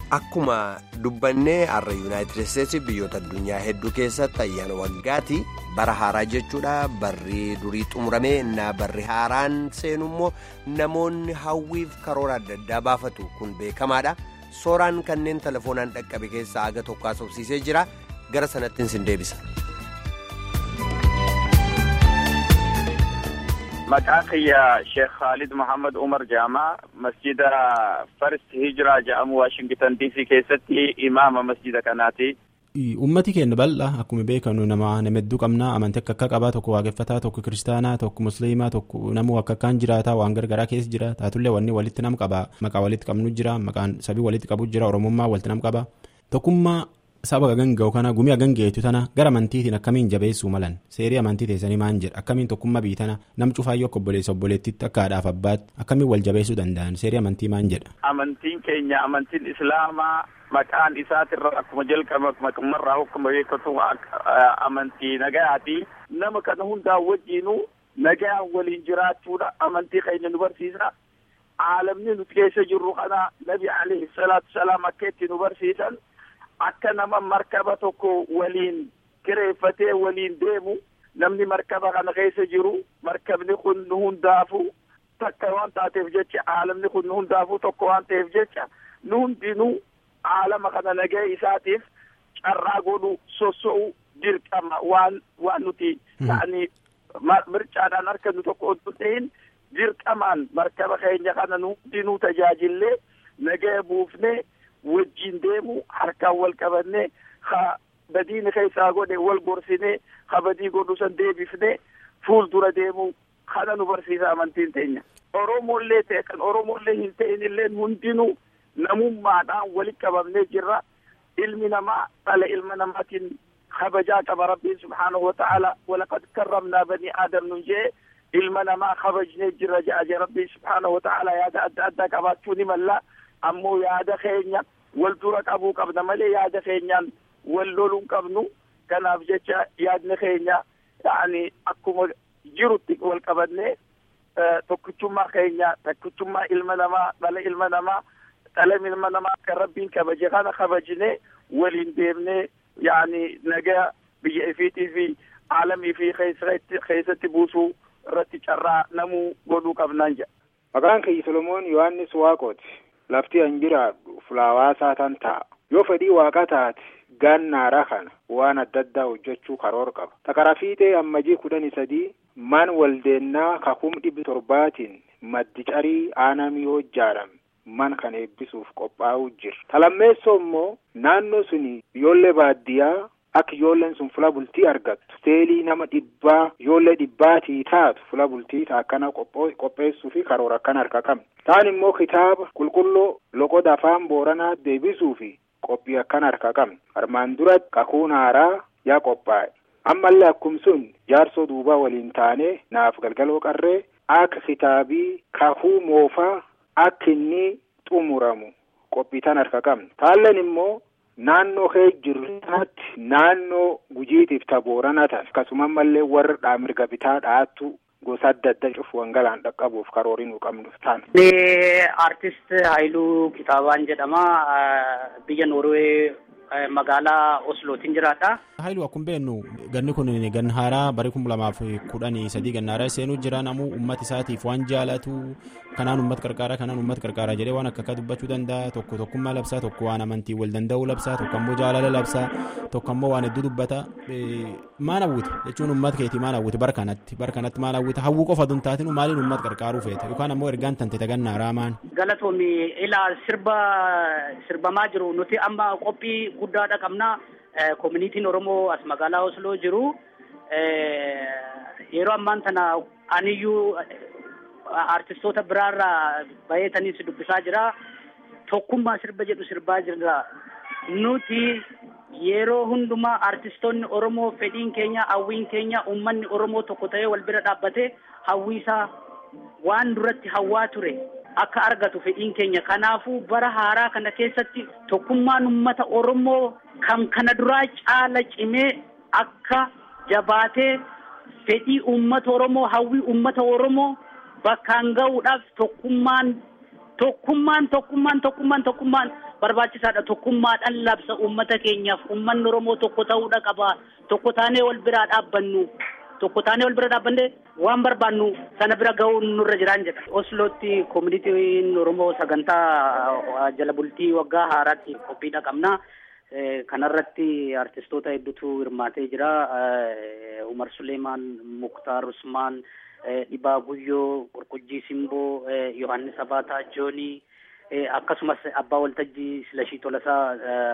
Akkuma dubbannee har'a yuunaayitid isteetsi biyyoota addunyaa hedduu keessatti ayyaana waggaati bara haaraa jechuudha barri durii xumuramee innaa barri haaraan seenu immoo namoonni hawwiif karoora adda addaa baafatu kun beekamaadha sooraan kanneen telefoonaan dhaqqabe keessaa aga tokko haasofsiisee jira gara sanattiin sin deebisa. Maqaan kiyya Sheekh Khalid Muhammad Umar Jaamaa masjida First Hijiraa jedhamu Waashingtan DC keessatti imaama masjida kanaati. Uummati keenya bal'aa akkuma beekamu nama nama hedduu qabna amantii akka akka qabaa tokko waaqeffataa tokko kiristaanaa tokko musliimaa tokko namuu akka akkaan jiraataa waan gargaraa keessa jira taatullee wanni walitti nam qaba maqaa walitti qabnu jira maqaan sabii walitti qabu jira oromummaa walitti nam qaba tokkummaa. Saba ganga'u kana gumii gangeetu tana gara amantiitiin akkamiin jabeessuu malan seerii amantii teessanii maan jedha akkamiin tokkummaa biitana nam cufaayyoo akka obboleessa obboleettiitti akka haadhaaf abbaatti akkamiin wal jabeessuu danda'an seerii amantii maan jedha. Amantiin keenya amantiin islaamaa maqaan isaatirra akkuma jalqaba maqummarraa akkuma beekatu amantii nagayaati nama kana hundaa wajjiinuu nagayaan waliin jiraachuudha amantii keenya nu barsiisa. Aalamni nuti keessa jirru kana nabi alayhi salaatu salaam akka itti nu barsiisan. akka nama markaba tokko waliin kireeffatee waliin deemu namni markaba kana keessa jiru markabni kun nu hundaafu takka waan taateef jecha aalamni kun nu hundaafu tokko waan ta'eef jecha nu hundinuu aalama kana nagahee isaatiif carraa godhu sosso'u dirqama waan waan nuti ta'anii mircaadhaan harka nu tokko oduu ta'in dirqamaan markaba keenya kana nu hundinuu tajaajillee nagahee buufnee wajjin deemu harkaan wal qabannee ha badiini keessaa godhe wal gorsinee ha badii godhu san deebifnee fuuldura deemu kana nu barsiisa amantiin teenya. Oromoollee ta'e kan Oromoollee hin ta'in illee hundinuu namummaadhaan walitti qabamnee jirra. Ilmi namaa dhala ilma namaatiin kabajaa qaba rabbiin subhaanahu wa ta'ala walaqad karramnaa banii aadam nun jee ilma namaa kabajnee jirra ja'a rabbiin subhaanahu wa ta'ala yaada adda addaa qabaachuu ni malla. ammoo yaada keenya wal dura qabuu qabna malee yaada keenyaan wal loluu qabnu kanaaf jecha yaadni keenya yaani akkuma jirutti wal qabannee tokkichummaa keenya tokkichummaa ilma namaa dhala ilma namaa dhala ilma namaa kan rabbiin kabaje kana kabajnee waliin deemnee yaani nagaa biyya ifiitii fi aalamii fi keessatti buusuu irratti carraa namuu godhuu qabnaan jedha. Maqaan kiyya Solomoon Yohaannis Waaqooti. lafti an jiraadhu fulaawaasaa tan ta'a yoo fedhii waaqa taate gannaara kana waan adda addaa hojjechuu karoor qaba takara fiixee ammajii kudhanii sadii man waldeennaa kakum dhibbi torbaatiin maddi carii aanamii hojjaadhame man kana eebbisuuf qophaa'uu jira talammeessoo immoo naannoo suni ijoollee baadiyyaa akka ijoolleen sun fula bultii argattu seelii nama dhibbaa ijoollee dhibbaatii taatu fula bultii akkana qopheessuu fi karoora akkana harka qabna. Taan immoo kitaaba qulqulluu loqoda afaan booranaa deebisuu fi qophii akkana harka qabna. Armaan duratti kakuun haaraa yaa qophaa'e. Ammallee akkum sun jaarsoo duubaa waliin taanee naaf galgaloo qarree akka kitaabii kakuu moofaa akka inni xumuramu qophii tan harka qabna. Taalleen immoo naannoo kee jirtaatti naannoo gujiitiif tabooranaa ta'a akkasuma ammallee warra dhaamirga bitaa dhaattu gosa adda addaa cufu wangalaan dhaqqabuuf karoorii nu qabnu taana. Artist Haayiluu Kitaabaan jedhama. Biyya Noorwee magaalaa Oslootiin jiraata. Haayiluu akkuma beeknu ganni kun ganna haaraa bara kuma lamaaf kudhanii sadii ganna haaraa seenuu jira namuu uummata isaatiif waan jaalatu kanaan uummata qarqaaraa kanaan uummata qarqaaraa jedhee waan akka akka dubbachuu danda'a tokko tokkummaa labsaa tokko waan amantii wal danda'uu labsaa tokko ammoo jaalala labsaa tokko ammoo waan hedduu dubbata maal hawwita jechuun uummata keetii maal hawwita bara kanatti bara kanatti maal hawwita hawwuu qofa tun taatinu maaliin uummata qarqaaruu feeta yookaan ammoo ergaan tante ganna haaraa maan. Galatoomi ilaa sirba sirbamaa jiru nuti amma qophii guddaadha qabna. Koominiitiin Oromoo as magaalaa Osloo jiru yeroo ammaan tana aniyyuu artistoota biraarraa baheetaniis dubbisaa jira. Tokkummaa sirba jedhu sirbaa jirra. Nuti yeroo hundumaa artistoonni Oromoo fedhiin keenya hawwiin keenya uummanni Oromoo tokko ta'ee wal bira dhaabbate hawwiisaa waan duratti hawwaa ture. akka argatu fedhiin keenya kanaafuu bara haaraa kana keessatti tokkummaan uummata oromoo kan kana duraa caala cimee akka jabaatee fedhii uummata oromoo hawwii uummata oromoo bakkaan ga'uudhaaf tokkummaan tokkummaan tokkummaan tokkummaan tokkummaan barbaachisaadha tokkummaadhaan labsa uummata keenyaaf uummanni oromoo tokko ta'uudha qaba tokko taanee wal biraa dhaabbannu tokko taanee wal bira dhaabbanne waan barbaannu sana bira ga'uun nurra jiraan jedha oslootti koomunitiin oromoo sagantaa jala bultii waggaa haaraatti qophiidha qabna kanarratti artistoota hedduutu hirmaatee jira umar suleemaan muktaar usmaan dhibaa guyyoo qurqujjii simboo yohannis abaataa joonii akkasumas abbaa waltajjii silashii tolasaa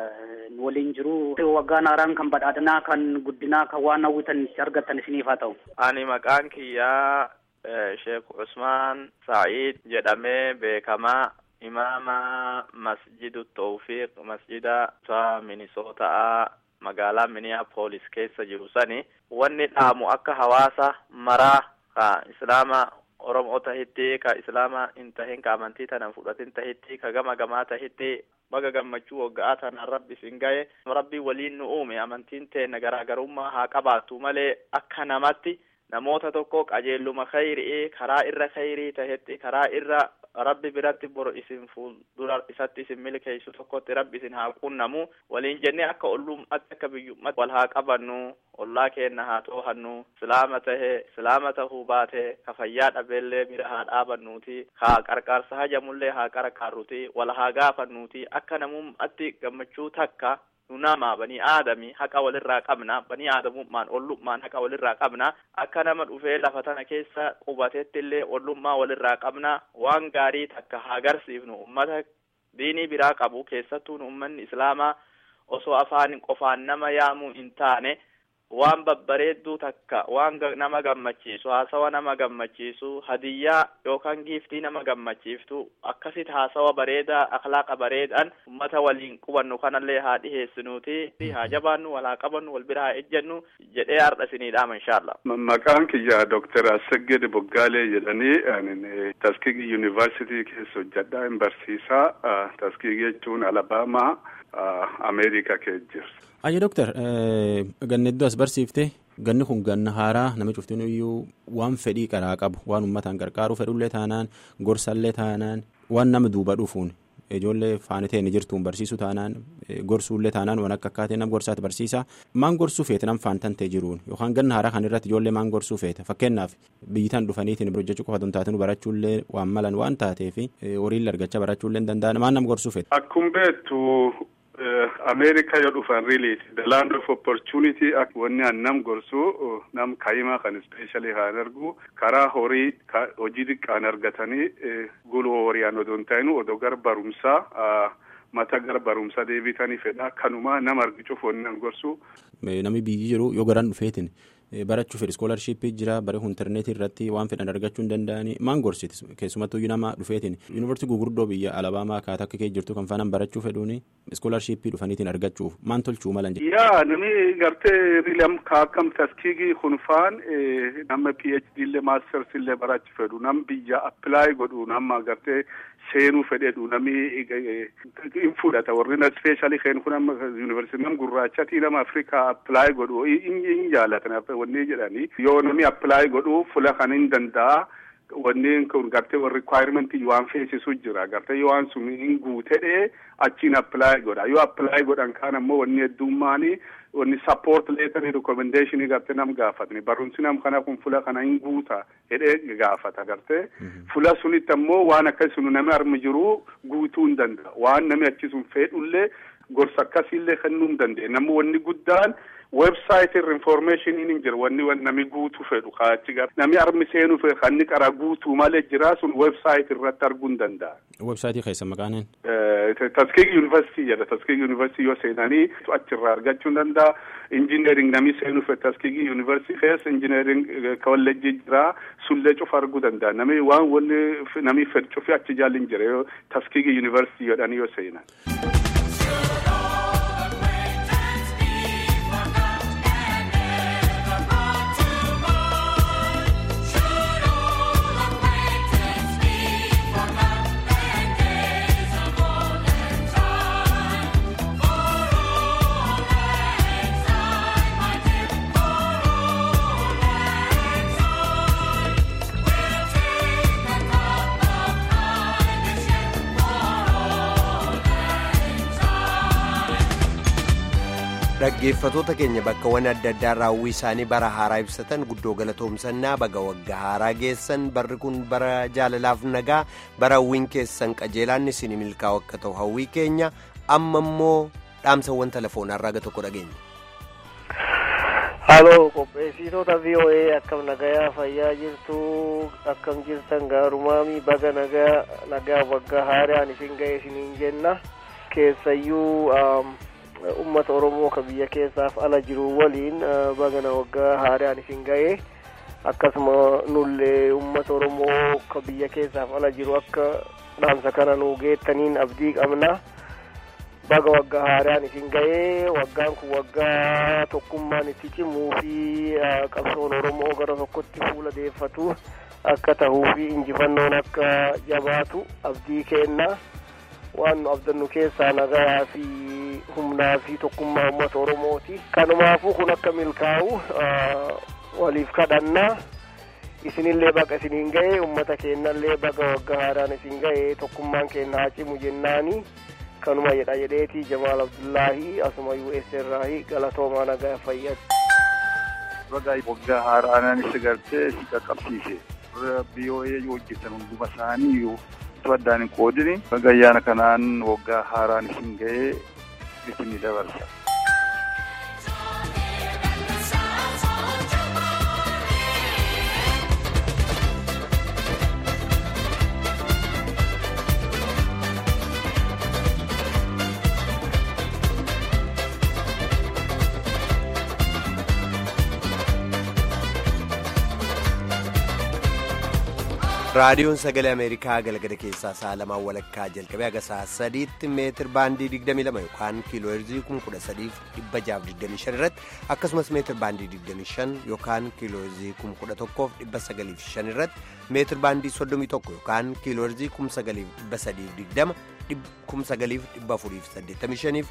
waliin jiru waggaan haaraan kan badhaadhinaa kan guddinaa kan waan hawwitan itti argattan isiniif haa ta'u. Ani maqaan kiyyaa Sheek Usmaan Sa'iid jedhamee beekamaa imaama masjidu Tawfiiq masjida Minisootaa magaalaa Minneapolis keessa jiru sani wanni dhaamu akka hawaasa maraa ka islaama oromoo tahitti ka islaama hin tahin ka amantii tanan fudhatin tahitti ka gama gamaa tahitti baga gammachuu waggaa tanaan rabbi isin gahe rabbi waliin nu uume amantiin teenna garaagarummaa haa qabaatu malee akka namatti namoota tokko qajeelluma khayrii karaa irra khayrii tahetti karaa irra rabbi biratti bor isin fuuldura isatti isin milkeessu tokkotti rabbi isin haa qunnamu waliin jennee akka ollummatti akka biyyummatti wal haa qabannu ollaa keenna haa toohannu islaama tahe islaama tahuu baate ka fayyaa dhabeellee bira haa dhaabannuuti haa qarqaarsa hajamullee haa qarqaarruti wal haa gaafannuuti akka namummatti gammachuu takka nu nama banii aadami haqa walirraa qabna banii aadamummaan ollummaan haqa walirraa qabna akka nama dhufee lafa tana keessa qubatetti illee ollummaa walirraa qabna waan gaarii takka haa agarsiifnu ummata diinii biraa qabu keessattuu ummanni islaamaa osoo afaan qofaan nama yaamuu hin taane waan babbareedduu takka waan nama gammachiisu haasawa nama gammachiisu hadiyyaa yookaan giiftii nama gammachiiftu akkasit haasawa bareedaa akhlaaqa bareedhaan ummata waliin qubannu kanallee haa dhiheessinuuti haa jabaannu wal haa qabannu wal bira haa ejjennu jedhee har'a isiniidhaama inshaallah. Maqaan kiyya Dooktar Asseged Boggaalee jedhanii Taskigi Yuunivarsiitii keessa hojjedhaa hin barsiisaa. Taskigi jechuun Alabaamaa Ameerikaa keessa jirti. Ayya Dooktar ganna iddoo as barsiifte ganni kun ganna haaraa nama cuftin iyyuu waan fedhii qaraa qabu waan uummataan gargaaruu fedhullee taanaan gorsallee taanaan waan nama duuba dhufuun ijoollee faanitee ni jirtuun barsiisu taanaan gorsuullee taanaan waan akka akkaataa nama gorsaati barsiisa maan gorsuu feete nam faantantee jiruun yookaan ganna haaraa kan irratti ijoollee maan gorsuu feete fakkeenyaaf biyyitaan dhufaniitiin bira hojjechuu qofa taatinu barachuullee waan malan waan taateef horiillee argachaa barachuullee hin danda'an maan nam gorsuu feete. Akkuma beektu Ameerikaa yoo dhufan really the land of opportunity akka wanni an nam gorsu nam kaayimaa kan ispeeshali haan argu karaa horii hojii xiqqaan argatanii guluu horiiyaan odoo hin taa'inu odoo gara barumsaa mata gara barumsaa deebitanii fedha kanumaa nama argichuuf wanni an gorsu. Namni biyyi jiru yoo garan dhufeetin barachuu fedhi iskoolarshiippii jira bare intarneetii irratti waan fedhan argachuu hin danda'anii maan gorsiti keessumattuu nama dhufeetiin yuunivarsiitii gurguddoo biyya alabaamaa akkaataa akka kee jirtu kan faanaan barachuu fedhuuni iskoolarshiippii dhufaniitiin argachuuf maan tolchuu malan jedhu. yaa namni gartee riilam akkam taskiigii kun faan nama phd illee maasters illee barachuu fedhu nam biyya appilaayi godhu nama gartee seenuu fedheedhu namni hin fudhata warri na ispeeshaalii keen kun amma yuunivarsiitii nam gurraachatii nama afrikaa appilaayi godhu hin jaalatan wanni jedhanii yoo namni appilaayi godhu fula kan hin danda'a wanni kun gartee rikwaayimentii waan feesisu jira gartee yoo waan sun hin guutedhe achiin appilaayi godha yoo appilaayi godhan kaan ammoo wanni heddummaanii wanni sappoort leetanii rikomendeeshinii gartee nam gaafatani barumsi nam kana kun fula kana hin guuta jedhee gaafata gartee fula sunitti ammoo waan akkasii sun nami armi jiru guutuu hin danda'a waan nami achi sun fedhullee gorsa akkasiillee kennuu hin danda'e namni wanni guddaan website irra informationiin hin jiru wanni nami guutuu fedhu kaachi gara nami armi seenuu fedhu kan inni qara guutuu malee jira sun website irratti arguu hin danda'a. Websaayitii keessa maqaan Taskiig Yuunivarsiitii jedha. Taskiig Yuunivarsiitii yoo seenanii achirraa argachuu hin danda'a. Injineering nami seenuu fedhu Taskiig Yuunivarsiitii keessa injineering kolleejjii jira. Sullee cufa arguu danda'a. Nami waan wanni nami fedhu cufi achi jaalli hin jira yoo Taskiig Yuunivarsiitii jedhanii yoo seenan. dhaggeeffatoota keenya bakkawwan adda addaa raawwii isaanii bara haaraa ibsatan guddoo galatoomsannaa baga waggaa haaraa geessan barri kun bara jaalalaaf nagaa bara hawwiin keessan qajeelaan isin milkaa'u akka ta'u hawwii keenya amma immoo dhaamsawwan telefoonaa irraa tokko dhageenya. Haaloo qopheessitoota VOA akkam nagayaa fayyaa jirtu akkam jirtan gaarumaami baga nagaa nagaa waggaa haaraan isin ga'e isiniin jenna keessayyuu ummata oromoo ka biyya keessaaf ala jiru waliin bagana waggaa haaraan isin ga'e akkasuma nullee ummata oromoo ka biyya keessaaf ala jiru akka dhaamsa kana nu geettaniin abdii qabna baga waggaa haaraan isin ga'e waggaan kun waggaa tokkummaan itti cimuu fi qabsoon oromoo gara tokkotti fuula deeffatu akka tahuu fi injifannoon akka jabaatu abdii kenna waan nu abdannu keessaa nagayaa fi humnaa fi tokkummaa uummata oromooti kanumaafuu kun akka milkaa'u waliif kadhanna isinillee baga isiniin ga'e ummata keenyallee baga waggaa haaraan isin ga'e tokkummaan keenya haa cimu jennaani kanuma jedha jedheeti jamaal abdullaahi asuma us irraahi galatoomaa nagaa fayyadu. Baga waggaa haaraan isa gartee si qaqqabsiise. BOA hojjetan hunduma isaanii iyyuu addaan hin qoodini. Baga ayyaana kanaan waggaa haaraan isin ga'ee isinii dabarsa. raadiyoon sagalee ameerikaa galgala keessaa sa'a lamaan walakkaa jalqabee haga sa'a sadiitti meetir baandii 22 yookaan kiiloo heerzii 13,625 irratti akkasumas meetir baandii 25 yookaan kiiloo heerzii 11,905 irratti meetir baandii 31 yookaan kiiloo heerzii 9,320 9,485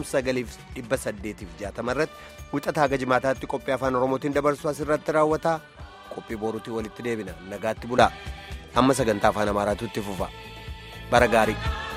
9,860 irratti wixataa haga jimaataatti qophii afaan oromootiin dabarsu asirratti raawwata qophii boruutii walitti deebina nagaatti bulaa. amma sagantaa afaan amaaraatu itti fufa bara gaarii.